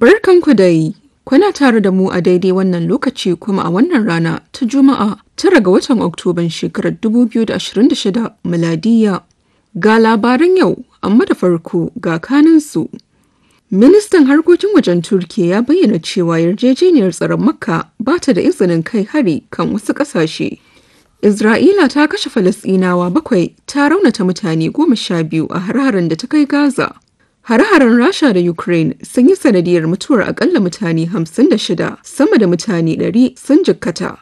Barkanku dai, kuna tare da mu a daidai wannan lokaci kuma a wannan rana ta Juma'a tara ga watan Oktoban shekarar 2026 miladiya. Ga labaran yau, amma da farko ga kaninsu. Ministan harkokin wajen Turkiyya ya bayyana cewa yarjejeniyar tsaron Makka ba ta da izinin kai hari kan wasu ƙasashe. Isra'ila ta kashe Falasɗinawa bakwai ta raunata mutane goma sha biyu a har-haren da ta kai Gaza. Hare-haren Rasha da Ukraine sun yi sanadiyar mutuwar akalla mutane 56 sama da mutane 100 sun jikkata.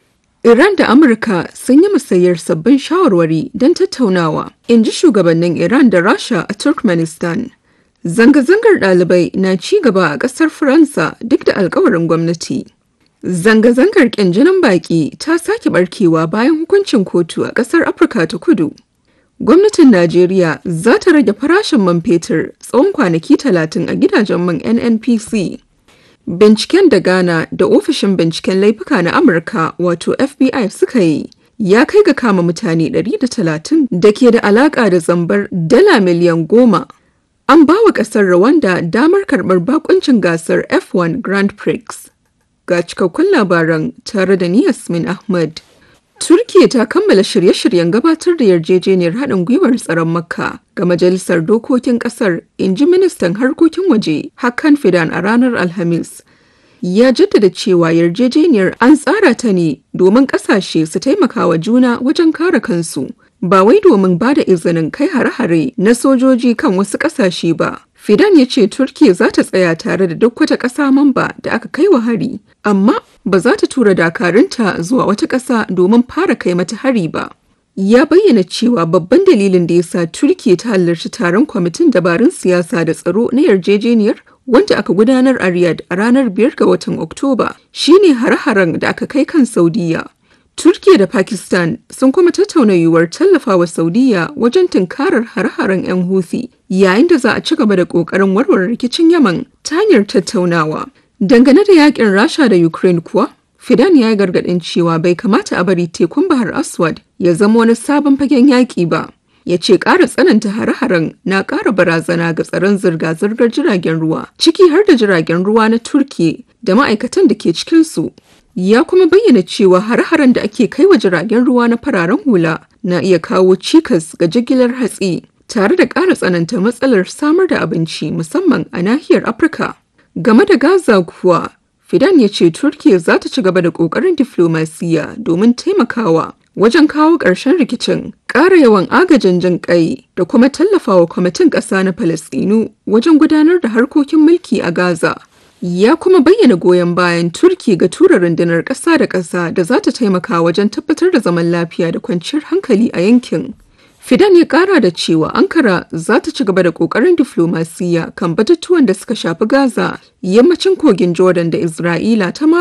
Iran da Amurka sun yi musayar sabbin shawarwari don tattaunawa, in ji shugabannin Iran da Rasha a Turkmenistan. Zanga-zangar ɗalibai na ci gaba a ƙasar Faransa duk da alkawarin gwamnati. Zanga-zangar ƙin jinin baƙi ta sake barkewa bayan hukuncin kotu a ƙasar Afirka ta kudu. Gwamnatin Najeriya za ta rage farashin man fetur tsawon kwanaki talatin a gidajen man NNPC. Binciken da Ghana da ofishin binciken laifuka na Amurka wato FBI suka yi ya kai ga kama mutane 130 da ke da alaka da zambar dala miliyan goma. An ba wa ƙasar Rwanda damar karɓar bakuncin gasar F1 Grand Prix. Ga cikakkun labaran tare da ni Yasmin Ahmad. Turkiya ta kammala shirye-shiryen gabatar da yarjejeniyar haɗin gwiwar tsaron Makka ga Majalisar Dokokin Ƙasar, in ji Ministan Harkokin Waje Hakan Fidan a ranar Alhamis. Ya jaddada cewa yarjejeniyar an tsara ta ne domin ƙasashe su taimaka wa juna wajen kare kansu, ba wai domin ba da izinin kai hare-hare na sojoji kan wasu ƙasashe ba. Fidan ya ce Turkiya za ta tsaya tare da duk wata ƙasa mamba da aka kai wa hari, amma ba za ta tura dakarunta zuwa wata ƙasa domin fara kai mata hari ba. Ya bayyana cewa babban dalilin da ya sa Turkiya ta halarci taron kwamitin dabarun siyasa da tsaro na yarjejeniyar wanda aka gudanar a Riyadh a ranar 5 ga watan Oktoba shine hare-haren da aka kai kan Saudiya. Turkiya da Pakistan sun kuma tattauna yiwuwar tallafawa Saudiya wajen tunkarar hare-haren 'yan Houthi yayin da za a ci gaba da ƙoƙarin warware rikicin Yaman ta hanyar tattaunawa. Dangane da yakin Rasha da Ukraine kuwa, Fidan ya yi gargaɗin cewa bai kamata a bari tekun Bahar Aswad ya zama wani sabon fagen yaƙi ba. Ya ce ƙara tsananta hare-haren na ƙara barazana ga tsaron zirga-zirgar jiragen ruwa, ciki har da jiragen ruwa na Turkiya da ma'aikatan da ke cikinsu. Ya kuma bayyana cewa hare-haren da ake kai wa jiragen ruwa na fararen hula na iya kawo cikas ga jigilar hatsi, tare da ƙara tsananta matsalar samar da abinci musamman a nahiyar Afirka. Game da Gaza kuwa, Fidan ya ce Turkiyya za ta ci gaba da ƙoƙarin diflomasiyya domin taimakawa wajen kawo ƙarshen rikicin, ƙara yawan agajin jin ƙai da kuma tallafawa kwamitin ƙasa na Falasɗinu wajen gudanar da harkokin mulki a Gaza. Ya kuma bayyana goyon bayan Turki ga tura rundunar ƙasa da ƙasa da za ta taimaka wajen tabbatar da zaman lafiya da kwanciyar hankali a yankin. Fidan ya kara da cewa Ankara za ta ci gaba da kokarin diflomasiyya kan batutuwan da suka shafi Gaza, yammacin kogin Jordan da Isra'ila ta